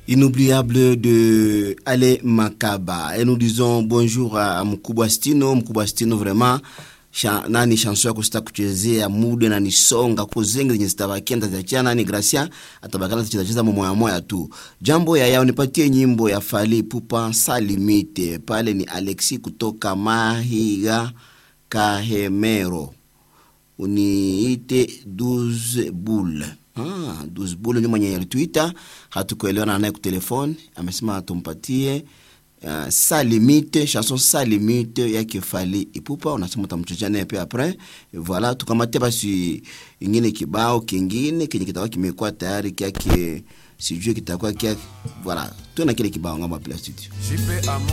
inoubliable de Ale Makaba. Et nous disons bonjour à Mkubwa Stino. Mkubwa Stino vraiment Sha, nani chanson yako sita kuchezea muda na nisonga ko zengi zenye zitabakia nitaziachia nani Gracia atabakana tucheza cheza moya moya tu. Jambo ya yao nipatie nyimbo ya Fally Ipupa Salimite. Pale ni Alexi kutoka Mahiga Kahemero. Uniite 12 boule. Ah, 12 boule ndio mwenye alituita, hatukuelewana naye kutelefone, amesema tumpatie Uh, sa limite chanson sa limite yake Fally Ipupa, unasema utamchocha naye pia apres. Voilà, tukamate basi ingine kibao kingine kenye kitakuwa kimekuwa tayari kyake, sijui kitakuwa kia. Voilà, tuena kile kibao ngamba pla studio